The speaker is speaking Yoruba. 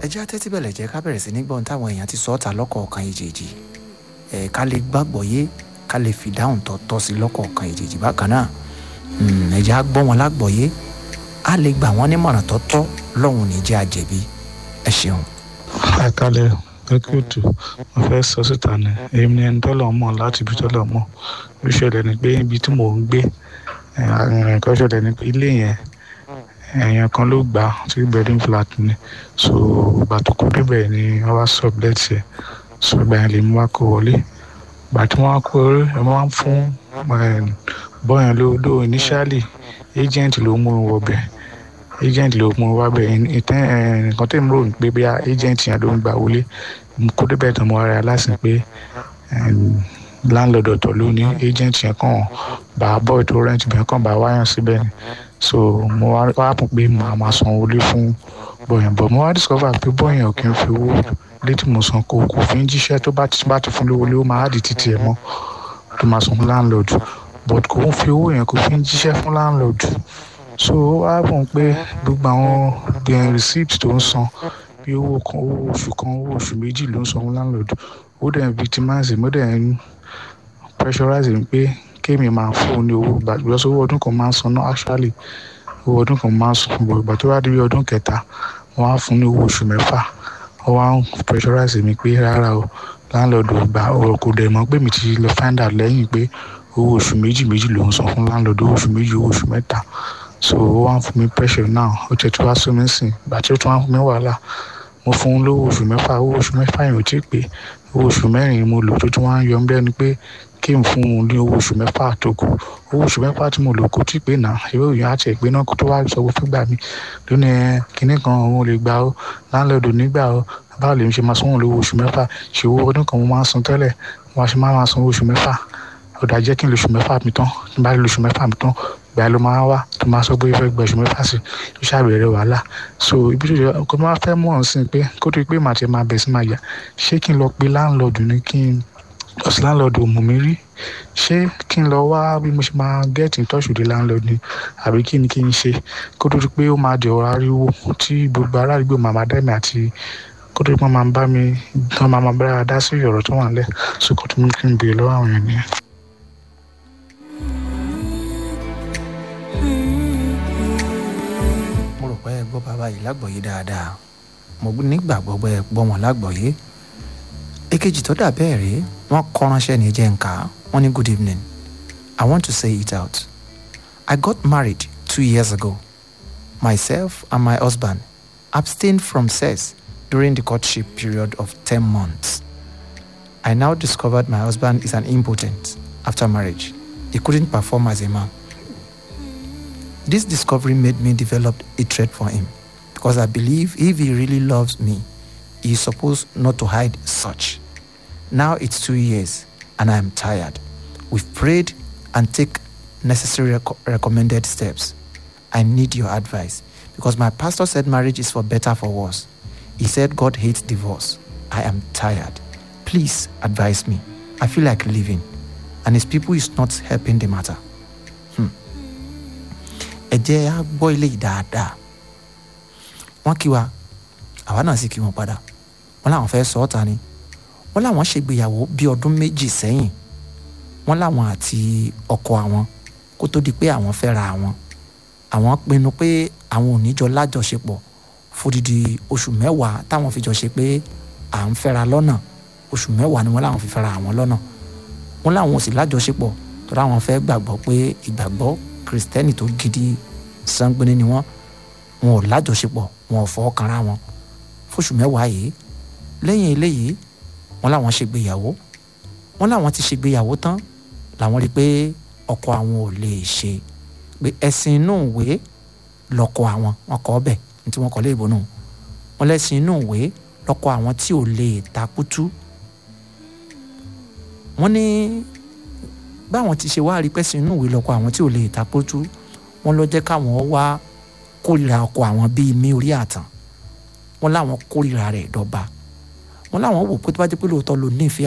ẹ jẹ́ àtẹ́tí bẹ̀lẹ̀ jẹ́ ká bẹ̀rẹ̀ sí ní gbọ́n táwọn èèyàn ti sọ ọ́ ta lọ́kọ̀ọ̀kan èjèèjì ẹ̀ ká lè gbàgbọ́ yé ká lè fi dáhùn tọ́ tọ́ sí lọ́kọ̀ọ̀kan èjèèjì bákan náà ẹ jẹ́ á gbọ́ wọn lágbọ́ yé á lè gbà wọ́n nímọ̀ràn tó tọ́ lọ́hùn ní jẹ́ àjẹbí ẹ ṣeun. àkàlẹ̀ ẹkútù mo fẹ́ sọ síta ni èmi ni ẹni tọ́lọ̀ mọ̀ láti ibi tọ́lọ̀ mọ̀ ó ṣẹlẹ̀ ni pé ibi tí mò ń gbé nǹkan ṣẹlẹ̀ ni pé ilé yẹn èèyàn kan ló gbà tí bedroom flat ni so ìgbà tó kó débẹ̀ ni wọ́n wá sublet ẹ̀ so ìgbà yẹn lè mú wá kó wọlé ìgbà tí wọ́n wá kó wọlé ẹ̀ wọ́n fún bọ́yàn ló ló initially agent ló mú un wọbẹ̀ agent ló mú un wábẹ̀ nǹkan tẹ̀ ń rò ní pé bí agent yẹn ló ń gbà wọlé kó débẹ̀ tán mo ara lásìn pé landlord ọ̀tọ̀ ló ní agent yẹn kàn bá boy tó rent bẹ́ẹ̀ kàn bá wáyàn síbẹ̀ ni so mo wá wá pọ̀ pé màá máa san owó lé fún bọ̀yàn bọ̀ mo wá discover pé bọ̀yàn ò kí n fi owó létí mo san kó kò fi ń jíṣẹ́ tó bá ti bá ti fún lówó lé ó máa di títì ẹ̀ mọ́ tó máa san fún landlord but kò ń fi owó yẹn kò fi ń jíṣẹ́ fún landlord so ó wá pọ̀ pé gbogbo àwọn receipt tó ń san bí owó kan owó oṣù kan owó oṣù méjì ló ń san fún landlord ó dẹ̀ ń victimize mo dẹ̀ ń pressurize mi pé kéèmì máa fún un ní owó gbàgbọ́ sówó ọdún kan máa ń san náà actually owó ọdún kan máa ń san bọ̀ ìgbà tó bá dé bí ọdún kẹta wọ́n á fún ní owó oṣù mẹ́fà wọ́n wá ń pressurize mi pé rárá o landlord ò gbà ọ̀rọ̀ kò dẹ̀ mọ́ pé mi ti lọ find out lẹ́yìn pé owó oṣù méjì méjì ló ń san fún landlord owó oṣù méjì owó oṣù mẹ́ta so ó wá ń fún mi pressure now ó tẹ̀ tí wá sún mi sìn ìgbà tí ó tún wá fún mi wàhálà mo fún un lówó oṣù mẹ́fà owó oṣù mẹ́fà yẹn ò tí ì pé owó oṣù mẹ́rin mo lò tó tún wá ń yọ ń bẹ́ẹ̀ ni pé kí n fún un ní owó oṣù mẹ́fà tó kù owó oṣù mẹ́fà tí mo lò kò tí ì pé náà ìwé òyìn àti ìpè náà kó tó wá sọ fún gbà mí lónìí kinní kan òun lè gbà ó láńlọ́ọ̀dù nígbà ó báwo lèmi ṣe máa sanwó lówó oṣù mẹ́fà ṣe owó ọdún kan mo máa ń san tẹ́lẹ̀ wọ́n ṣe máa san oṣù mẹ́fà ó dà jẹ́ kí n lè oṣù mẹ́fà mi tán tí n bá lè oṣù mẹ́fà mi tán gbà ló máa wá tó máa sọ pé ó fẹ́ gba oṣù mẹ́fà sí ó ṣàbẹ̀rẹ̀ wàhálà so ibi tó jẹ́ ọkọ máa fẹ́ mọ̀ ọ́n sí pé kó tó pé màá ti máa bẹ̀ sí máa yà ṣé kí n lọ pe láńlọ́ọ̀dù ni kí n ọ̀sìn láńlọ́ọ̀dù ò mú mi rí ṣé kí n lọ wá bí mo ṣe máa get in touch with the landlord ni àbí kí ni kí n ṣe kó tó pé ó máa di ọ̀rọ̀ ariwo tí gbogbo ará àdúgbò màmá dẹ́mi àti kó tó pé wọ́n máa bá mi wọ́n máa máa bára dá sí ọ̀rọ̀ tó wà nílẹ̀ so kó tó mú kí n béèrè lọ́wọ́ àwọn èèyàn nìyẹn. mo rò pé ẹ gbọ́ bàbá yìí lágbọ̀ọ́yé dáadáa mo nígbàgbọ́ pé ẹ gbọ́ wọn lágbọ̀ọ́yé èkejì tó dà bẹ́ẹ̀ rèé wọ́n kọ́ ránṣẹ́ ní jẹ́ nǹka wọ́n ní good evening i want to say it out i got married two years ago myself and my husband abstained from sex during the courtship period of ten months i now discovered my husband is an impotent after marriage he couldn't perform as a man this discovery made me develop hatred for him because I believe if he really loves me, he is supposed not to hide such. Now it's two years and I am tired. We've prayed and take necessary rec- recommended steps. I need your advice because my pastor said marriage is for better for worse. He said God hates divorce. I am tired. Please advise me. I feel like leaving and his people is not helping the matter. ẹ jẹ́ á gbọ́ ilé yìí dáadáa wọ́n kí wa àwa náà sì kí wọn padà wọ́n làwọn fẹ́ sọ ọ́ ta ni wọ́n làwọn ṣègbéyàwó bíi ọdún méjì sẹ́yìn wọ́n làwọn àti ọkọ àwọn kó tó di pé àwọn fẹ́ ra àwọn àwọn pinnu pé àwọn ò ní jọ lájọṣepọ̀ fódìdí oṣù mẹ́wàá táwọn fi jọ ṣe pé à ń fẹ́ra lọ́nà oṣù mẹ́wàá ni wọ́n làwọn fi fẹ́ra àwọn lọ́nà wọ́n làwọn ò sì lájọṣepọ̀ tó dáwọn fẹ́ gbàgbọ́ pé ìgbàgbọ́ kristẹni tó gidi sangbeni ni wọn wọn ò lájọṣepọ̀ wọn ò fọwọ́ kanra wọn fóṣù mẹ́wàá yìí lẹ́yìn eléyìí wọn làwọn ṣègbéyàwó wọn làwọn ti ṣègbéyàwó tán làwọn rí i pé ọkọ àwọn ò lè ṣe pé ẹ̀sìn inú ìwé lọ́kọ àwọn wọn kọ́ bẹ̀ ní tí wọ́n kọ́ léèbó nù wọn lẹ́sìn inú ìwé lọ́kọ àwọn tí ò lè takútú wọn ní báwọn ti ṣe wá rí pẹ́sìn inú ìwé lọ́kọ àwọn tí ò lè takójú wọn lọ jẹ́ káwọn wá kórìíra ọkọ àwọn bíi mí orí àtàn wọn láwọn kórìíra rẹ̀ dọ́ba wọn láwọn wò pé tó bá jẹ́ pé lóòótọ́ ló nífẹ̀ẹ́